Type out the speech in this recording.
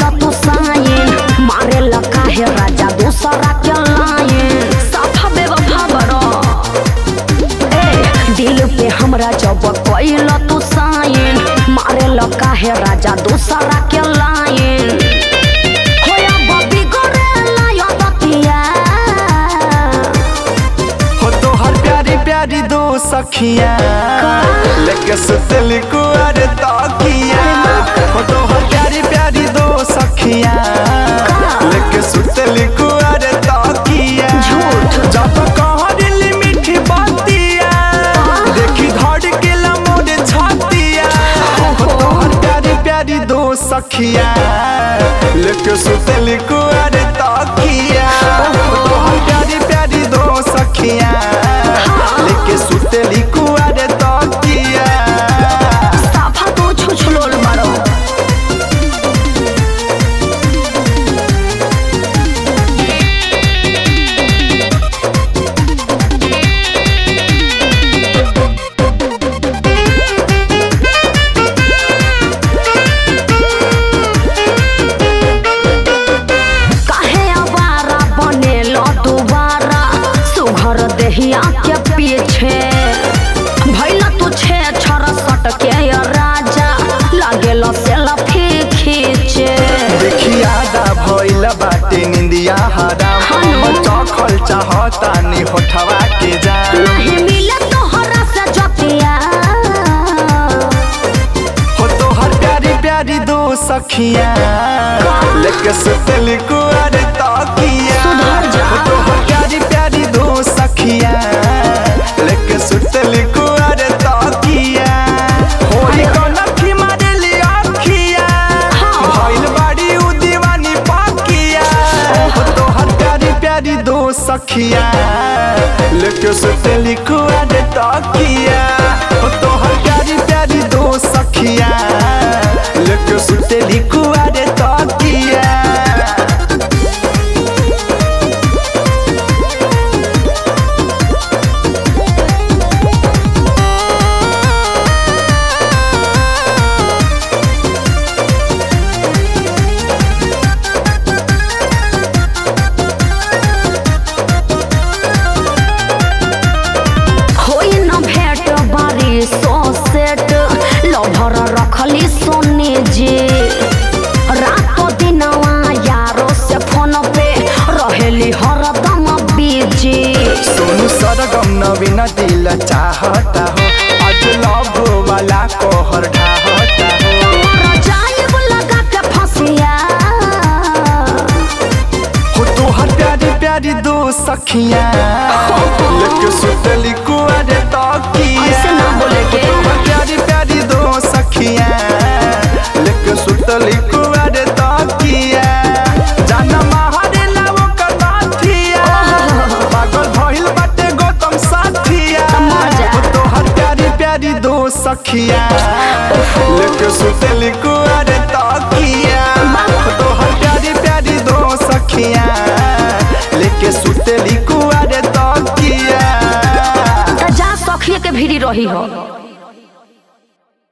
कैल तू साइन मारे लगा है राजा दूसरा के लाइन साफा बेवफा बड़ो ए दिल पे हमरा जब कैल तू साइन मारे लगा है राजा दूसरा के लाइन होया बबी गोरे लायो बतिया हो तोहर प्यारी प्यारी दो सखिया लेके सुतली कुआर तकिया हो तोहर प्यारी प्यारी दो सखिया लेके सुतली कुआर तकिया झूठ। जब कहरिली मीठी बातिया देखी धड़ के मोर छातिया हो तोहर प्यारी प्यारी दो सखिया लेके सुतली कुआर तकिया हो तोहर प्यारी प्यारी दो सखिया लेके सुतली कुआर तकिया साफा तू छुछलोल बड़ो काहे आवारा बनेलो दोबारा सुघर देहिया के पीछे भैला तू छे छर सट के या राजा लागेलो सेल्फी खींचे देखी आदा भइल बाटे निंदिया हराम हेलो। चखल चाहता नी होठवा के जान नहीं मिले तोहरा से जतिया हो तोहर प्यारी प्यारी दो सखिया लेके सुतली कुआर तकिया सुधर जा। हो तोहर प्यारी प्यारी दो सखिया लेके सुतली कुआर तकिया होई कनखी मारेली आखिया हाँ। भइल बाड़ी उ दीवानी पाकिया हो तोहर प्यारी प्यारी दो सखिया लेके सुतली कुआर तकिया हो तोहर प्यारी प्यारी दो सखिया लेके सुतली कुआर तकिया होई न भेट बारी सो सेट लभर रखली सोने जे रातो दिनवा यारो से फोन पे रहेली हरदम बिजी सोनू सरगम नवीन दिल चाहता हो आज लव वाला कोहर ढाहता हो रजाइब लगा के फसिया हो तोहर प्यारी प्यारी दो सखिया लेके सुतली कुआर तकिया ऐसे ना बोले के। हो तोहर प्यारी प्यारी दो सखिया लेके सुतली कुआर तकिया जाना माहरे लावो कनाथिया पागल भइल बाटे गौतम साथिया मजा। हो तोहर प्यारी प्यारी दो सखिया लेके सुतली कुआर तकिया हो तोहर प्यारी प्यारी दो सखिया लेके सुतली कुआर तकिया त जा सखिए के भीड़ी रही हो